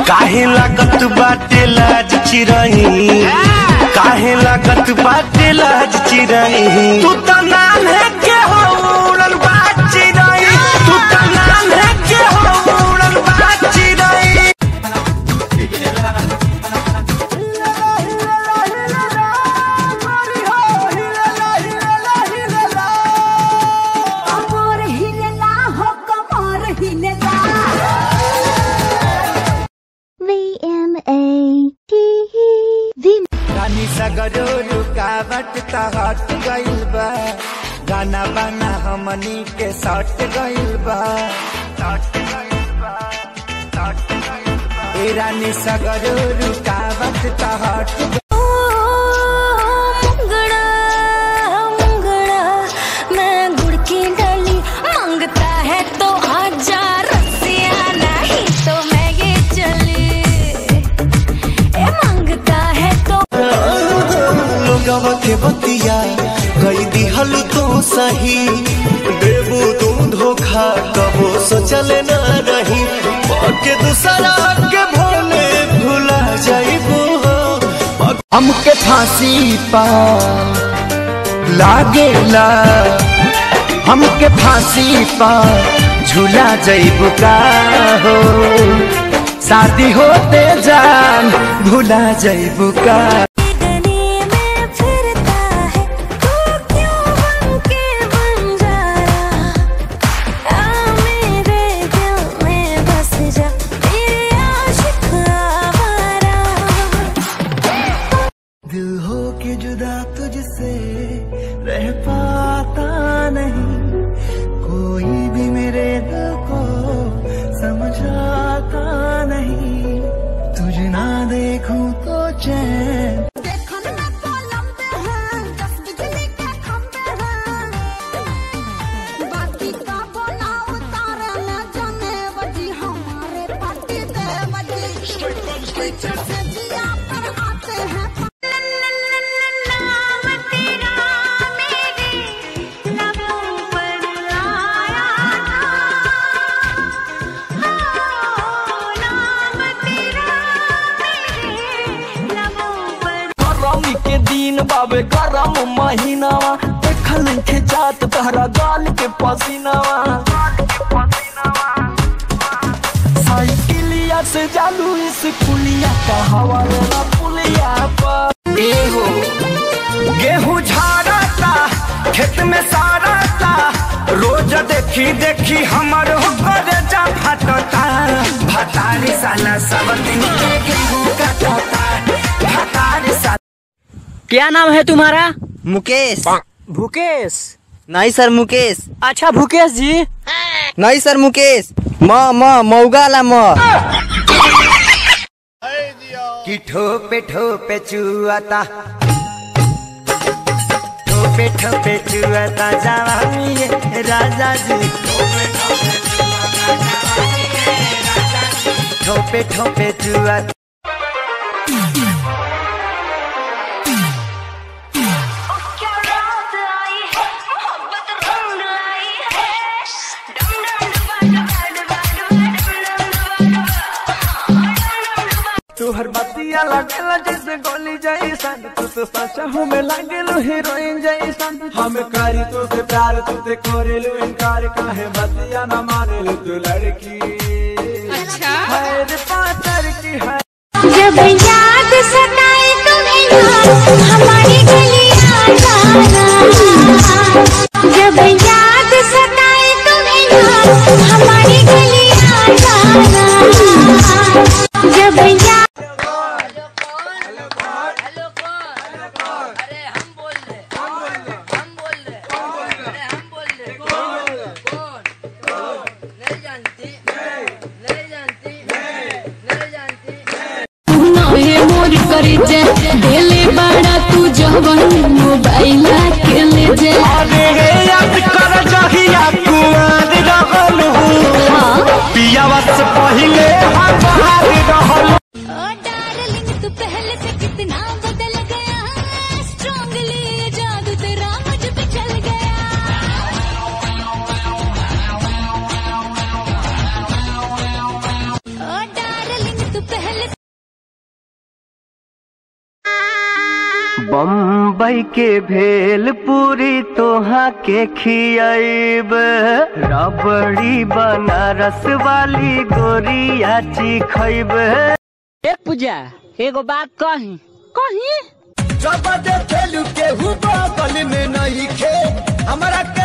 काहे लागत बाटे लाज चिरही काहे लागत बाटे लाज चिरही तू तो नाम है के हो उड़न बाज चिरही तू तो नाम है के हो उड़न बाज चिरही कमर हिलेला हो कमर हिलेला V M A T E V रानी सगरो रुकावट त हट गइल बा गाना बाना हमनी के सट गइल बा सट गइल बा सट गइल बा ए रानी सगरो रुकावट त हट गइल मुंगड़ा मुंगड़ा मैं गुड़ की डली मांगता है तो आजा रसिया नहीं तो मैं ये चली ए मांगता है तो लोगवा के बतिया कई दिहल तो सही देबू तू धोखा कबो सोचले न रही के दूसरा के भोले भुला जाइबू हमके फांसी पा लागेला हमके फांसी पा झूला जइबू का हो शादी होते जान भुला जइबू का गली में फिरता है तू क्यों बन के बंजारा आ मेरे दिल में बस जा मेरे आशिक आवारा दिल हो के जुदा तुझसे रह पाता नहीं कोई भी मेरे दिल को समझाता नहीं तुझ ना देखूं तो चैन देखन में तो लंबे हैं दस बिजली के खंबे हैं बाकी का बोला उतारे न जाने बजी हमारे पार्टी दे बजी पीछे से जिया पर आते हैं नाम तेरा मेरे लबों पर आया था नाम तेरा मेरे लबों पर गरम के दिन बाबे गरम महीनावा देखल के जात तहरा गाल के पसीनावा साइकिलिया से जालू इस पुलिया का हवाले ना पुलिया पर ए हो गेहूं झाड़ता खेत में सारता रोज देखी देखी हमर हो करे जा फटता भतारी साला सब दिन के गेहूं कटता भतारी साला क्या नाम है तुम्हारा मुकेश भूकेश नहीं सर मुकेश अच्छा भूकेश जी नहीं सर मुकेश म म मौगाला म कि ठोपे ठोपे चुआता ठोपे ठोपे चुआता जवानी ये राजा जी ठोपे ठोपे चुआता क्या रात आई है मोहब्बत रंग लाई है डम डम डुबा डुबा डुबा डुबा डम डम डुबा तुहर बतिया लगेला जैसे गोली जैसन तू तो सच हमें लगेलो हीरोइन जैसन हम करी तो से प्यार तू ते करेलू इनकार काहे बतिया न मानेलू तू लड़की अच्छा है रे पातर की है जब याद सताए तुम्हें यार हमारी गलियां जाना जब याद सताए तुम्हें यार हमारी गलियां जाना जब याद नहे मोर करे जे देले बड़ा तू जवन मोबाइल के ले जे अरे याद कर जहिया कुआर रहलू पियावा से पहिले हम बाहर रहलू ओ डार्लिंग तू पहले से कितना बदल गया स्ट्रांगली जादू तेरा मुझ पे चल गया ओ डार्लिंग तू पहले बम्बई के भेल पूरी तोहा के खियाब रबड़ी बनारस वाली गोरिया चिखैब ए पूजा एगो बात कही कही जब देखेलू केहू बगल में नहीं खे हमरा के